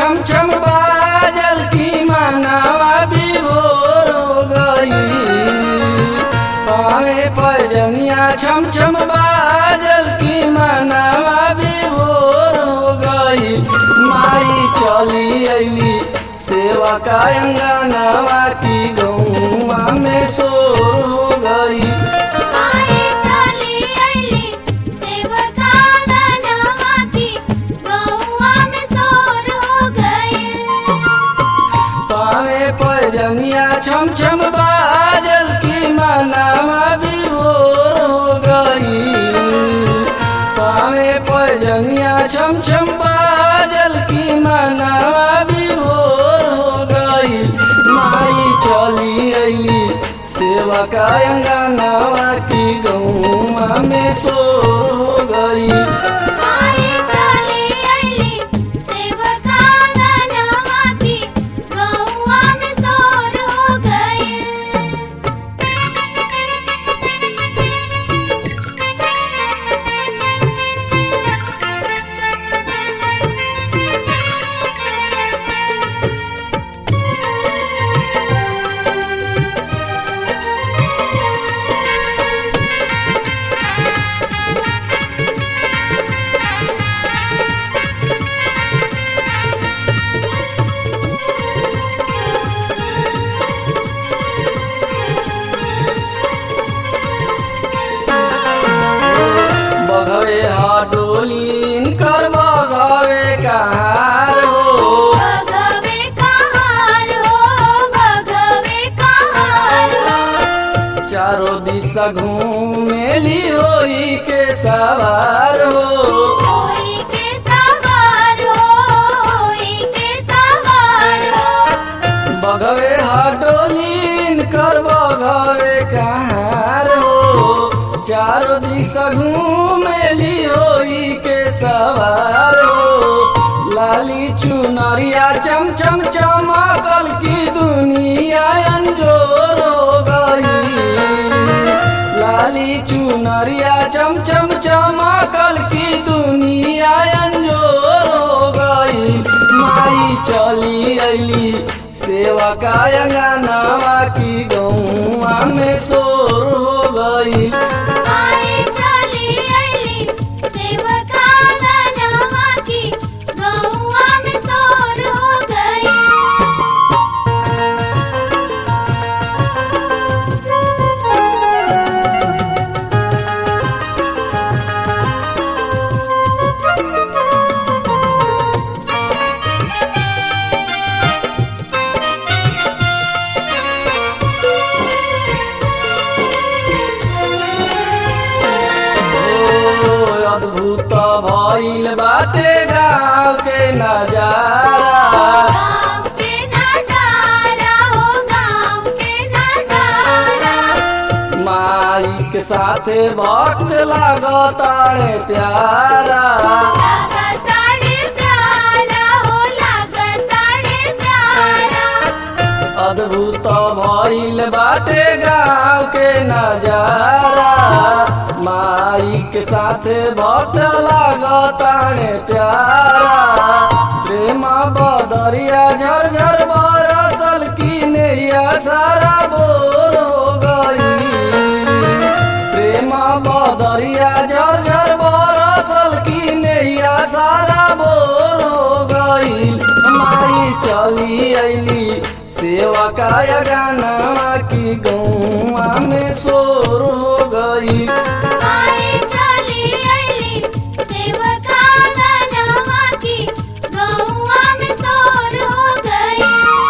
छम छम बाजल की मानावा विभोर हो गई पावे पजनिया छम छम बाजल की मानावा विभोर हो गई माई चली अली सेवा का अंगनावा की गौवा में शोर हो गई माई चली अइली सेवका दानवा की गौआ में सोर हो गइल पावे पजनिया छम छम बाजल की मनावा विभोर हो गई पावे पजनिया छम छम बाजल की मनावा विभोर हो गई माई चली अली सेवा का अंगनावा की गौवा में शोर हो गई माई चली अइली सेवका दानवा की गौआ में सोर हो बघवे हाडोलीन कर बघवे कहार हो भगवे कहार हो भगवे कहार हो चारों दिशा घूमेली होई के सवार हो होई के सवार हो होई के सवार हो बघवे हाडोलीन कर बघवे कहार हो चारों दिशा घूमेली होई के सवार हो लाली चुनरिया चम चम चमकल की दुनिया अंजोर हो गई लाली चुनरिया चम चम चमकल की दुनिया अंजोर हो गई माई चली अली सेवा का अंगनावा की गौवा में शोर हो गई माई चली अइली सेवका दानवा की गौआ में सोर हो गई ओ अद्भुत भइल बाटे गाँव के नजारा गाँव के नजारा हो गाँव के नजारा माई के साथे भक्त लागतारे प्यारा लागताड़े प्यारा हो लागताड़े प्यारा अद्भुत भइल बाटे गाँव के नजारा माई के साथे भक्त लागतारे प्यारा प्रेम बदरिया झरझर बरसल की नैया सारा बोर हो गई प्रेम बदरिया झरझर बरसल की नैया सारा बोर हो गई माई चली अली सेवा का गाना की गौवा में शोर हो गई माई चली अइली सेवका दानवा की गौआ में सोर हो गई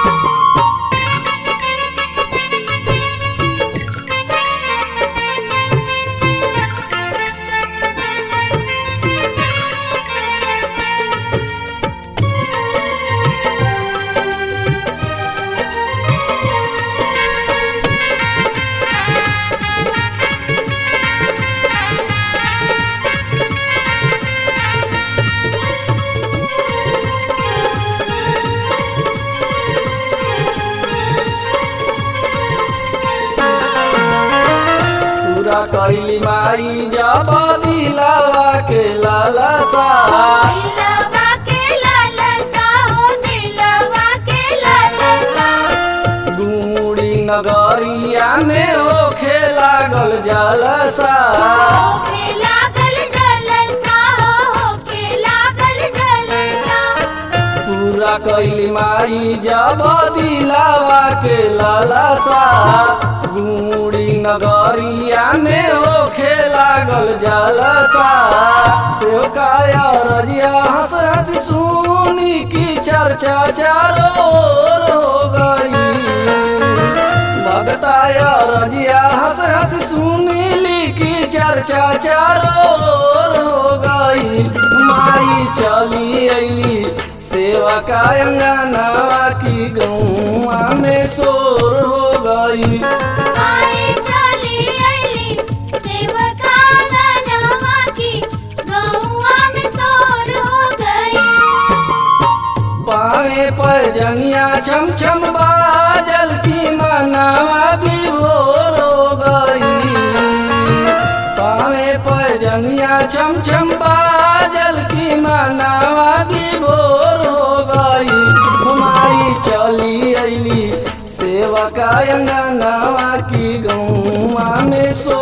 पूरा कैली माई जब दिलावा के लालसा दिलवा के लालसा हो नगरिया में होखे लागल जलसा होके लागल जलसा होके लागल जलसा पूरा कैली माई जब दिलावा के लालसा गुड़ी नगरिया में होखे लागल जलसा सेव काया रजिया हंस हंस सुनी की चर्चा चारों ओर हो गई भगताया रजिया हंस हंस सुनीली की चर्चा चारों ओर हो गई माई चली अली सेवा का अंगनावा की गौआ में शोर हो गई माई चली अइली सेवका गनवा की गौआ में सोर हो गई पावे पर जंगिया छम छम बाजल की मनावा विभोर हो गई पावे पर जंगिया छम छम बाजल की मनावा विभोर हो गई माई चली अली सेवका अंगनावा की गौआ में सो